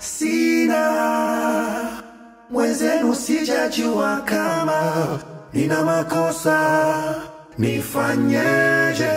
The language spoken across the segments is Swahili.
sina mwenzenu, sijajua kama nina makosa, nifanyeje?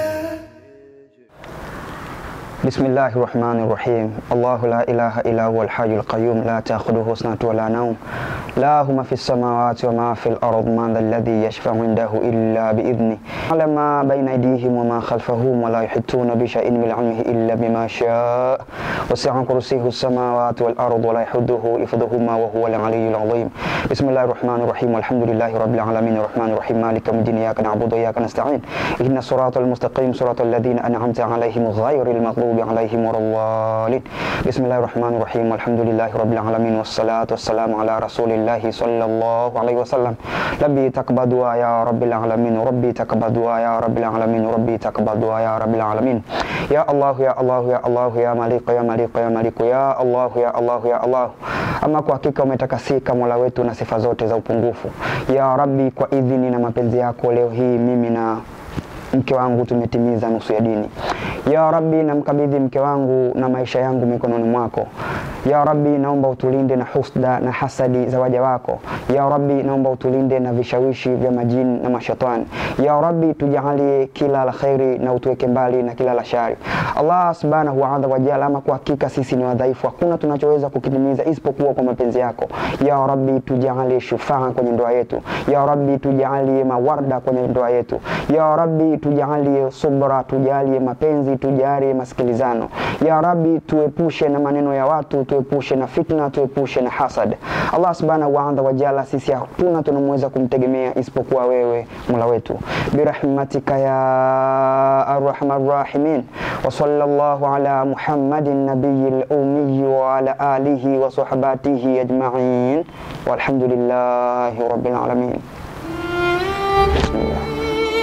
بسم الله الرحمن الرحيم الله لا إله إلا هو الحي القيوم لا تأخذه سنة ولا نوم لا هم في السماوات وما في الأرض من ذا الذي يشفع عنده إلا بإذنه على ما بين أيديهم وما خلفهم ولا يحيطون بشيء من علمه إلا بما شاء وسع كرسيه السماوات والأرض ولا يحده حفظهما وهو العلي العظيم بسم الله الرحمن الرحيم والحمد لله رب العالمين الرحمن الرحيم مالك يوم الدين إياك نعبد وإياك نستعين اهدنا الصراط المستقيم صراط الذين أنعمت عليهم غير المغضوب عليهم ولا الضالين بسم الله الرحمن الرحيم والحمد لله رب العالمين والصلاة والسلام على رسول الله صلى الله عليه وسلم ربي تقبل دعاء يا رب العالمين ربي تقبل دعاء يا رب العالمين ربي تقبل دعاء يا رب العالمين يا الله يا الله يا الله يا مالك يا مالك يا مالك يا الله يا الله ya Allah ama kwa hakika umetakasika mola wetu na sifa zote za upungufu ya rabbi kwa idhini na mapenzi yako leo hii mimi na mke wangu tumetimiza nusu ya dini ya rabbi namkabidhi mke wangu na maisha yangu mikononi mwako ya rabbi naomba utulinde na husda na hasadi za waja wako ya rabbi naomba utulinde na vishawishi vya majini na mashetani ya rabbi tujalie kila la kheri na utuweke mbali na kila la shari allah subhanahu wa ta'ala wajala ama kwa hakika sisi ni wadhaifu hakuna tunachoweza kukitimiza isipokuwa kwa mapenzi yako ya rabbi tujalie shufaa kwenye ndoa yetu ya rabbi tujalie mawarda kwenye ndoa yetu ya rabbi tujalie subra tujalie mapenzi tujalie masikilizano ya rabbi tuepushe na maneno ya watu tuepushe na fitna tuepushe na hasad allah subhanahu wa ta'ala wajala sisi hatuna tunamweza kumtegemea isipokuwa wewe mola wetu birahmatika ya arhamar rahimin wa sallallahu ala muhammadin nabiyil ummi wa ala alihi wa sahbatihi ajma'in walhamdulillahi rabbil alamin bismillah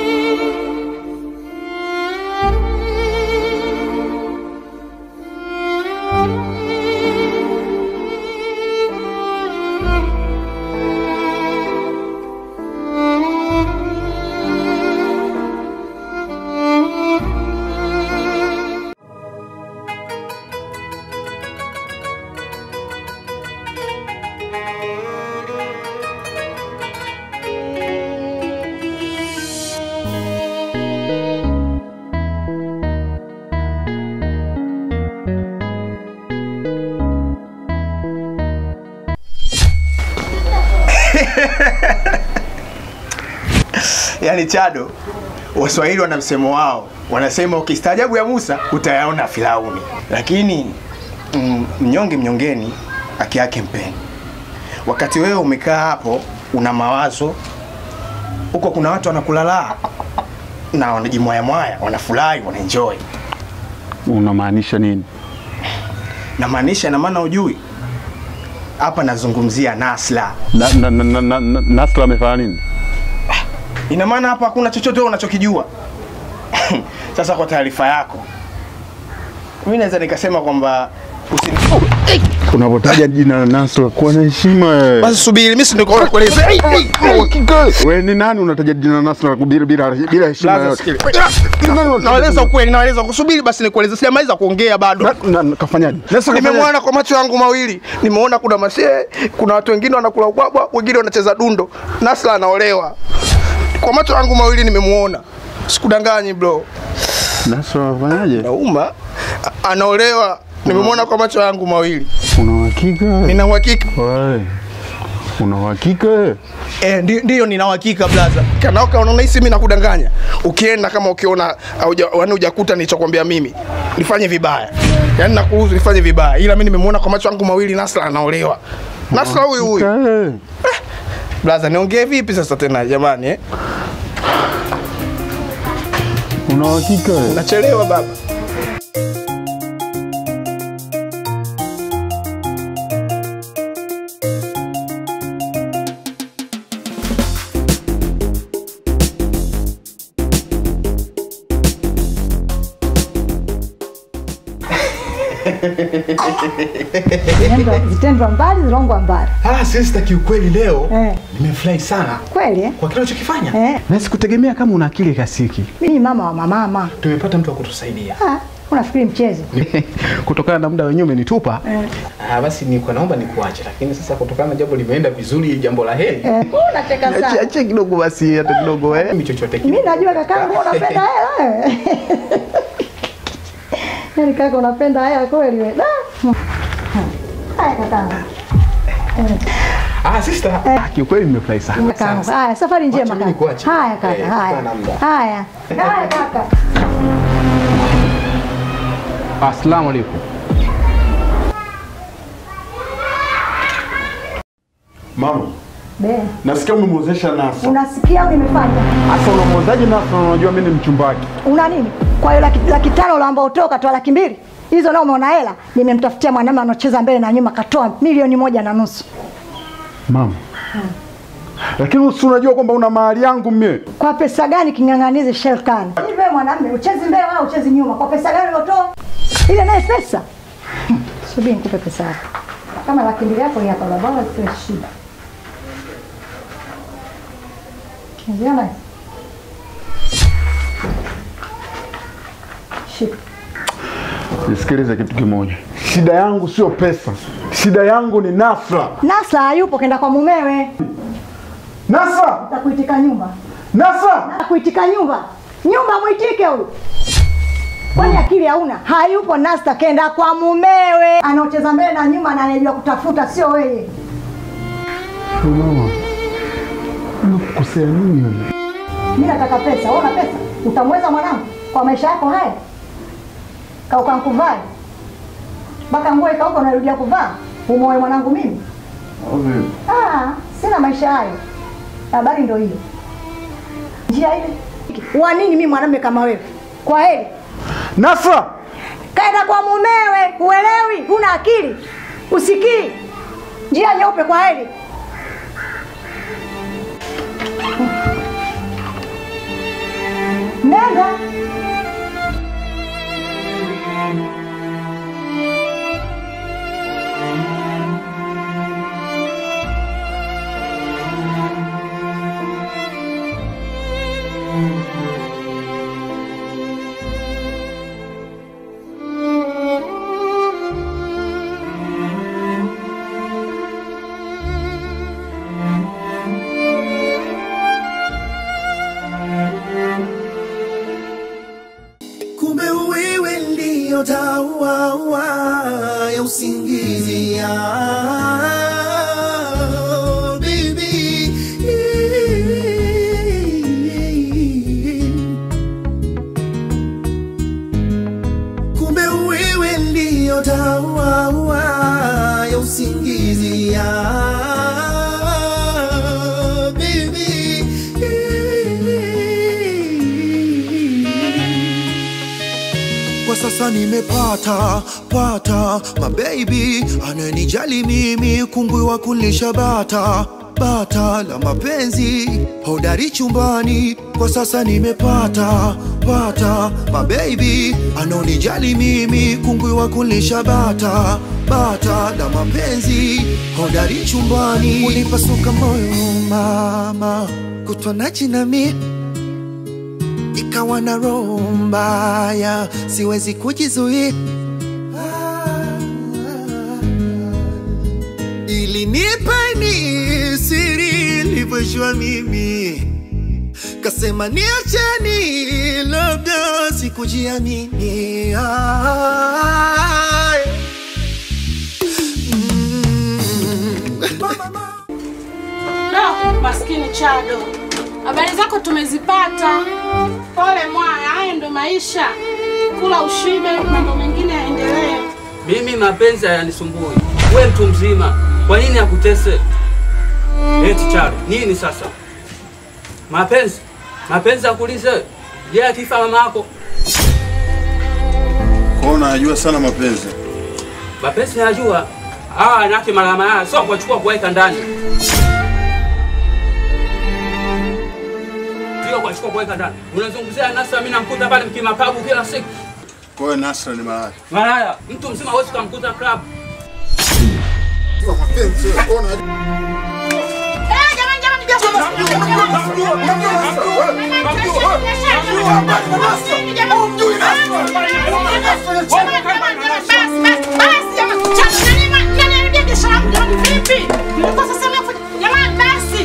Yaani Chado, Waswahili wana msemo wao, wanasema ukistaajabu ya Musa utayaona Firauni, lakini mm, mnyonge mnyongeni, haki yake mpeni. Wakati wewe umekaa hapo una mawazo huko, kuna watu wanakulalaa na wanajimwayamwaya, wanafurahi, wanaenjoy. Unamaanisha nini? Namaanisha na maana ujui hapa, nazungumzia Nasla. Na, na, na, na, na, na, Nasra amefanya nini? Ina maana hapa hakuna chochote wewe unachokijua. Sasa kwa taarifa yako, mimi naweza nikasema kwamba usini... Unapotaja jina la Nasra kuwa na heshima wewe. Basi subiri, mimi si niko kueleza. Wewe ni nani unataja jina la Nasra bila bila bila heshima Laza, yote? sikili. Naeleza ukweli, naeleza kusubiri basi nikueleze. Sijamaliza kuongea bado. Na- na- Kafanyaje? Nasra kafanyaje? Nimemwona kwa macho yangu mawili, nimeona kuna mashehe, kuna watu wengine wanakula ubwabwa, wengine wanacheza dundo. Nasla anaolewa kwa macho yangu mawili, nimemuona, sikudanganyi bro. Nasra afanyaje? Nauma A- anaolewa, nimemwona kwa macho yangu mawili, Una uhakika? nina uhakika Wewe. Una uhakika? Eh, ndi- ndiyo nina uhakika blaza. Kanaoka unaona hisi mimi nakudanganya. Ukienda kama ukiona hauja- yaani hujakuta nilichokwambia mimi, nifanye vibaya. Yaani nakuruhusu nifanye vibaya. Ila mimi nimemuona kwa macho yangu mawili Nasra anaolewa. Nasra huyu huyu. Eh. Blaza, niongee vipi sasa tena jamani eh? Una uhakika? Nachelewa baba. Vitendo- vitendo mbali zilongwa mbali Ah, sister kiukweli leo Eh. nimefurahi sana kweli eh? kwa kile ulichokifanya. Eh. Na sikutegemea kama una akili kasiki. mi ni mama wa mamama Tumepata mtu wa kutusaidia. Ah, Unafikiri mchezo? Kutokana na muda wenyewe umenitupa. Ah, basi nilikuwa naomba nikuache, lakini sasa kutokana na jambo limeenda vizuri, jambo la heri. Eh, unacheka Achia sana. achia kidogo basi hata kidogo eh. Mimi chochote Mimi kidogo. najua kakangu unapenda hela wewe. Yaani kaka unapenda hela kweli wewe. Da. Haya kakangu. Ah, sister. Ah, kiukweli nimefurahi sana. Kakangu. Sana. Haya, safari njema Wacha mimi kaka. nikuache. Haya kaka, Eh, haya. kutokana na muda. Haya. Haya kaka. Asalamu alaykum. Mama, Be. nasikia umemwozesha Nasa. Unasikia au nimefanya? Sasa unamwozaje Nasa na unajua mimi ni mchumba wake? Una nini? Kwa hiyo laki, laki tano unaomba utoe ukatoa laki mbili hizo nao umeona hela? Nimemtafutia mwanamume anocheza mbele na nyuma, katoa milioni moja na nusu. Mama. Lakini si unajua kwamba una mahali yangu mie. Kwa pesa gani king'ang'anizi Shelkan? Hivi wewe mwanamume uchezi mbele wala uchezi nyuma? Kwa pesa gani uliotoa? Ile naye pesa. Hmm, Subiri nikupe pesa yako. Kama laki mbili yako hii hapa baba, sio shida. Unaziona? Shika. Nisikilize kitu kimoja. Shida yangu sio pesa. Shida yangu ni Nasra. Nasa hayupo kenda kwa mumewe. Nasra! Takuitika nyumba. Nasra! Takuitika nyumba. Nyumba mwitike huyu. Kwani akili hauna? Hayupo Nasta kenda kwa mumewe. Anaocheza mbele na nyuma na anajua kutafuta sio wewe. Mama. Unakukosea nini wewe? Mimi nataka pesa. Wewe una pesa? Utamweza mwanangu kwa maisha yako haya? Kauka nkuvai. Mpaka nguo ikauka unarudia kuvaa. Umoe mwanangu mimi? Ah, sina maisha hayo. Habari ndio hiyo. Njia ile. Wa nini mimi mwanamume kama wewe? Kwa heri. Nasra! Kaenda kwa mumewe, uelewi? Huna akili, usikii? Njia nyeupe, kwa heri. Nenda. kumbe wewe ndiyo dawa ya usingizi ya baby. kumbe wewe ndiyo dawa ya usingizi ya baby kwa sasa nimepata pata mabebi ananijali mimi kungwi wa kulisha bata bata la mapenzi hodari chumbani kwa sasa nimepata pata mabebi anaonijali mimi kungwi wa kulisha bata bata la mapenzi hodari chumbani unipasuka moyo mama kutwa nachi nami ikawa na roho mbaya, siwezi kujizuia. Ili nipeni siri ilivyoshwa mimi, kasema niacheni, labda sikujiamini. Ay. Mm. No, maskini Chado, habari zako tumezipata. Pole mwaya, haya ndo maisha. Kula ushibe, mambo mengine yaendelee. Mimi mapenzi hayanisumbui. We mtu mzima, kwa nini akutese? Eti Charo, nini sasa? Mapenzi, mapenzi akulize. Je, akifa mama yako? Kwa unajua sana mapenzi. Mapenzi najua. Ah, nake malama haya sio kuchukua kuweka ndani. Sio kuchukua kuweka ndani. Unazungumzia nasa mimi namkuta pale mkimapabu kila siku. Kwa hiyo Nasra ni malaya. Malaya, mtu mzima hawezi kumkuta club. Mapenzi, ona Eh, jamani jamani jamani. Jamani basi.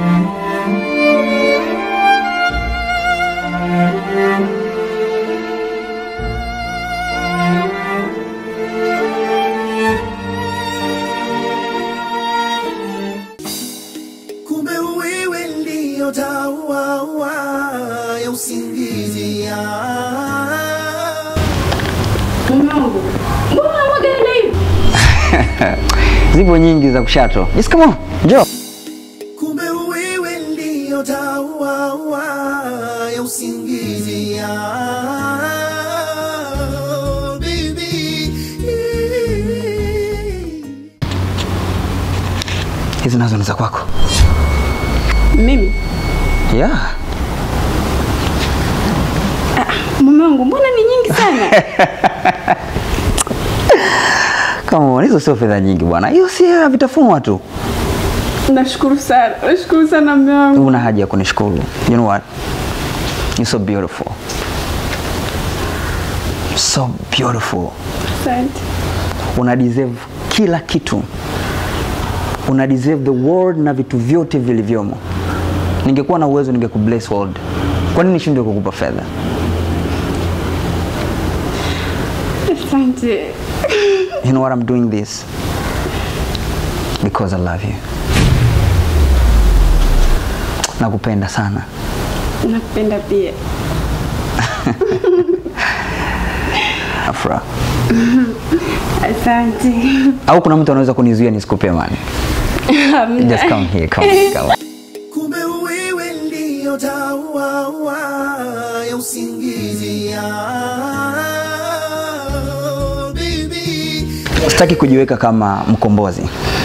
kumbe wewe ndio dawa ya usingizi ya Mungu. Mbona mwagenda hivi? Zipo nyingi za kushato. Yes, come on. Njoo. kumbe wewe ndio dawa ya usingizi ya baby Hizi nazo ni za kwako. Mimi. Yeah. Mume wangu, mbona ni nyingi sana? Come on, hizo sio fedha nyingi bwana. Hiyo si ya vitafunwa tu. Nashukuru sana. Nashukuru sana mume wangu. Una haja ya kunishukuru. You know what? You're so beautiful. So beautiful. Asante. Una deserve kila kitu. Una deserve the world na vitu vyote vilivyomo. Ningekuwa na uwezo ningekubless world. Kwa nini nishindwe kukupa fedha? Asante. You know what I'm doing this? Because I love you. Nakupenda sana. Nakupenda pia. Afra. Asante. Au kuna mtu anaweza kunizuia nisikupe mani? Hamna. Just come here, come, come. kumbe wewe ndio dawa ya usingizi ya baby Sitaki kujiweka kama mkombozi.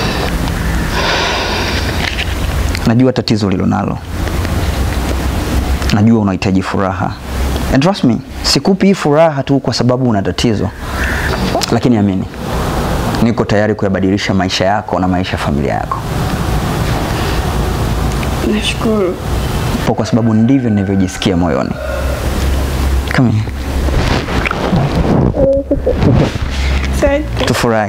Najua tatizo ulilonalo. Najua unahitaji furaha. And trust me, sikupi hii furaha tu kwa sababu una tatizo. Lakini amini, niko tayari kuyabadilisha maisha yako na maisha ya familia yako. Nashukuru. Kwa kwa sababu ndivyo ninavyojisikia moyoni. Come here. Asante. Tufurahi.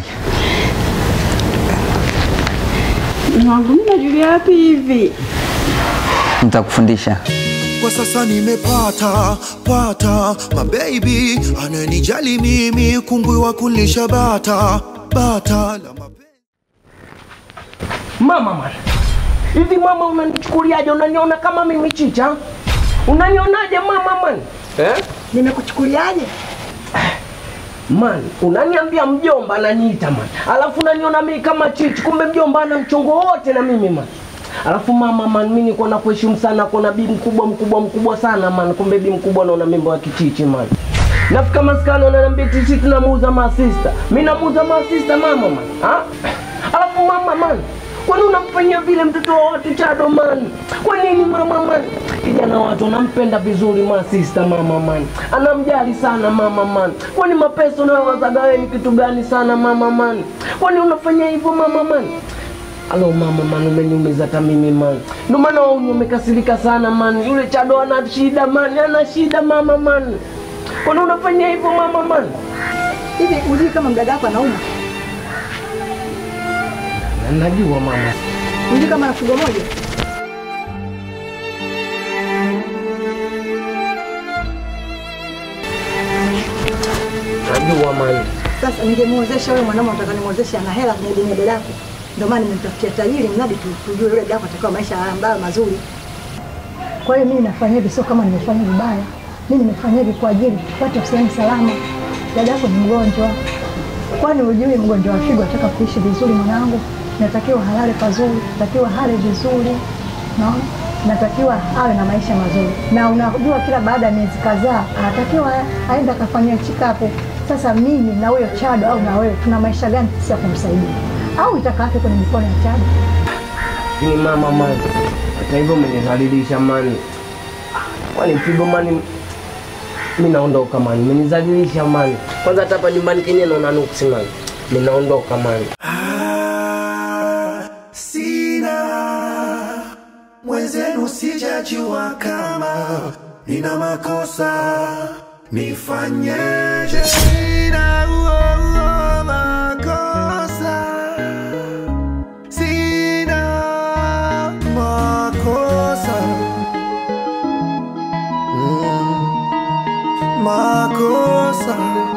Mume wangu, mimi najulia wapi hivi? Nitakufundisha. kwa sasa nimepata pata mabebi ananijali mimi kungwi wa kulisha bata bata la mapenzi Mama man. Hivi mama unanichukuliaje? Unaniona kama mimi chicha? Unanionaje mama man? Eh? Nimekuchukuliaje? Man, unaniambia mjomba ananiita man. Alafu unaniona mimi kama chichi, kumbe mjomba ana mchongo wote na mimi man. Alafu mama man, mimi niko na kuheshimu sana, kuna bi mkubwa mkubwa mkubwa sana man. Kumbe bi mkubwa naona mimbo ya kichichi man. Nafika maskani wananiambia sisi tunamuuza masista. Mimi namuuza masista mama man. Ha? Alafu mama man, kwani unamfanyia vile mtoto wa watu chado man? Kwa nini mama man? Kijana watu anampenda vizuri masista mama man. Anamjali sana mama man. Kwani mapesa unayowazaga wewe ni kitu gani sana mama man? Kwani unafanya hivyo mama man? Alo mama man, umeniumiza hata mimi man. Ndio maana wewe umekasirika sana man. Yule Chado ana shida man, ana shida mama man. Kwani unafanya hivyo mama man? Hivi ujui kama mdada wako anauma? Na Najua mama. Ujui kama ana figo moja? Najua man. Sasa ningemwozesha wewe mwanaume unataka nimwozeshe ana hela kwenye dini ya dada yako. Ndio maana nimemtafutia tajiri mradi tu- tujue yule dada yako atakuwa maisha ambayo mazuri. Kwa hiyo mimi nafanya hivi sio kama nimefanya vibaya. Mimi nimefanya hivi kwa ajili tupate sehemu salama. Dada yako ni mgonjwa. Kwani hujui mgonjwa wa figo ataka kuishi vizuri mwanangu? Natakiwa halale pazuri, natakiwa hale vizuri. Naona? Natakiwa awe na maisha mazuri. Na unajua kila baada ya miezi kadhaa anatakiwa aende akafanyia check up. Sasa mimi na huyo Chado au na wewe tuna maisha gani sisi ya kumsaidia? Au itakaake kwenye mikono ya Chado? Ni mama man. Hata hivyo umenizalilisha man. Kwani mpigo man mimi naondoka man. Umenizalilisha man. Kwanza hata hapa nyumbani kenye naona nuksi man. Mimi naondoka man. sina mwezi najua kama nina makosa nifanyeje sina uo, uo, makosa sina makosa mm, makosa